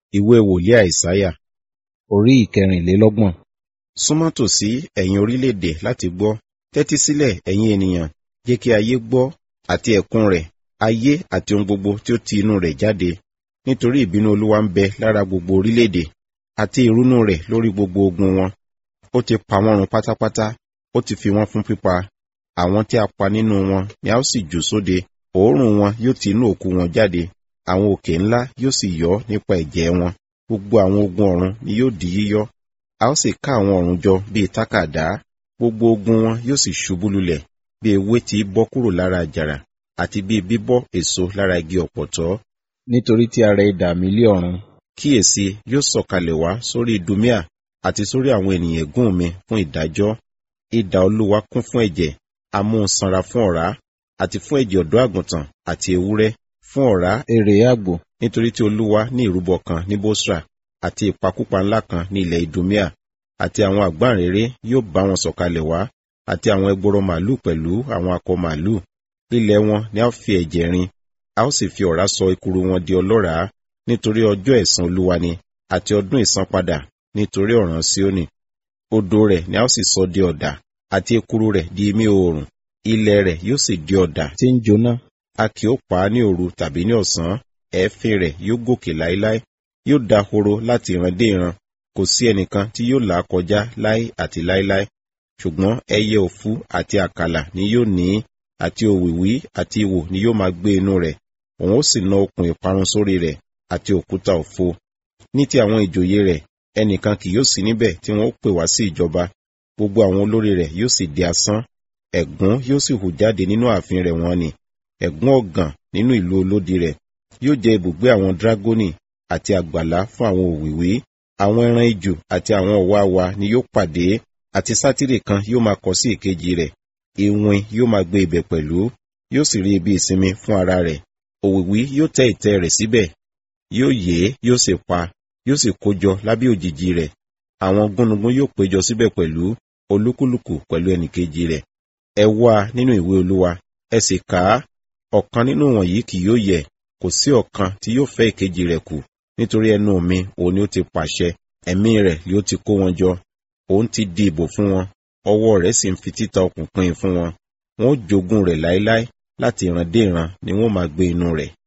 ìwé wòlíì àìsáyà orí ìkẹrìnlélọ́gbọ̀n. súnmọ́ tòsí ẹ̀yin orílẹ̀-èdè láti gbọ́ tẹ́tí sílẹ̀ ẹ̀yin ènìyàn jẹ́ kí ayé gbọ́ àti ẹ̀kún rẹ̀ ayé àti ohun gbogbo tí ó ti inú rẹ̀ jáde nítorí ìbínú olúwa ń bẹ lára gbogbo orílẹ̀-èdè àti ìrunú rẹ̀ lórí gbogbo ogun wọn ó ti pa wọ́n run pátápátá ó ti fi wọ́n fún pípa àwọn tí a pa nínú wọn ni a ó sì jù sóde òórùn wọn yóò ti inú òkú wọn jáde àwọn òkè ńlá yóò sì yọ́ nípa ẹ̀jẹ̀ wọn gbogbo àwọn ogun ọ̀run ni yóò di yíyọ́ a ó sì ká àwọn ọ̀run jọ bíi tákàdá gbogbo ogun wọn yóò sì ṣubú lulẹ̀ bí ewé tí bọ́ kúrò lára àjàrà àti bíi bíbọ́ èso lára igi ọ̀pọ̀tọ́ nítorí tí a rẹ idà mi lé ọ̀run kíyèsí yóò sọ̀kalẹ̀ wá sórí idumia àti sórí àwọn ènìyàn ẹ̀gún mi fún ìdájọ́ idà olúwa kún fún ẹ̀jẹ̀ amúnsanra fún ọ̀rá àti fún ẹ̀jẹ̀ ọ̀dọ́ àgùntàn àti ewúrẹ́ fún ọ̀rá èrè àgbò nítorí tí olúwa ní ìrúbọ kan ní bosra àti ìpakúpa ńlá kan ní ilẹ̀ idumia àti àwọn àgbáǹréré yóò bá wọn sọ̀kalẹ̀ wá àti àwọn ẹgbọrọ màálù pẹ̀lú àwọn akọ màálù ilẹ̀ wọn ni a ó fi ẹ̀jẹ̀ rin a ó sì fi ọ̀rá sọ ekuru wọn di ọlọ́ràá nítorí ọjọ́ ẹ̀san olúwa ni àti ọdún ìsanpadà nítorí ọ̀ràn síónì odò rẹ̀ ni a ó sì sọ di ọ̀dà àti ekuru rẹ̀ di imí oòrùn ilẹ̀ rẹ̀ yóò sì di ọ̀dà tí ń jóná a kì ó pa á ní òru tàbí ní ọ̀sán ẹ̀ẹ́fín rẹ̀ yóò gòkè láéláé yóò dahoro láti ìran dé ìran kò sí ẹnìkan tí yóò là á kọjá láé àti láéláé ṣùgbọ́n ẹyẹ òfu àti àkàlà ni yóò ní àti òwìwí àti ìwò ni yóò máa gbé inú rẹ̀ òun ó sì na okùn ìparun sórí rẹ̀ àti òkúta òfo ní ti àwọn ìjòyè rẹ̀ ẹnìkan kì yóò sí níbẹ̀ tí wọ́n ó pè wá sí ìjọba gbogbo àwọn olórí rẹ̀ yóò sì di asán ẹ̀gún yóò sì hù jáde nínú ààfin rẹ̀ wọ́n ni ẹ̀gún ọ̀gàn nínú ìlú olódi rẹ̀ yóò jẹ́ ibùgbé àwọn dragoni àti àgbàlá fún àwọn òwìwí àwọn ẹran ijù àti àwọn ọ̀wàwà ni yóò pàdé àti sátírì kan yóò máa kọ sí ìkejì rẹ̀ ìwìn yóò máa gbé ibẹ̀ pẹ̀lú yóò sì rí ibi ìsinmi fún ara rẹ̀ òwìwí yóò tẹ́ ìtẹ́ rẹ̀ síbẹ̀ yóò yé yóò sì pa yóò sì kójọ lábẹ́ òjìji rẹ̀ àwọn gúnugún yóò péjọ síbẹ̀ pẹ̀lú olúkúlùkù pẹ̀lú ẹnìkejì rẹ̀ ẹ wá nínú ìwé olúwa ẹ sì kà á ọ̀kan nínú wọ̀nyí kì yóò yẹ kò sí ọ̀kan tí yóò fẹ́ ìkejì rẹ̀ kù nítorí ẹnu mi òun ni ó ti pàṣẹ ẹ̀mí rẹ̀ yóò ti kó wọn jọ òun ti di ìbò fún wọn ọwọ́ rẹ̀ sì ń fi títa okùn pín in fún wọn wọn ó jogún rẹ̀ láéláé láti ìran dé ìran ni wọn máa gbé inú rẹ̀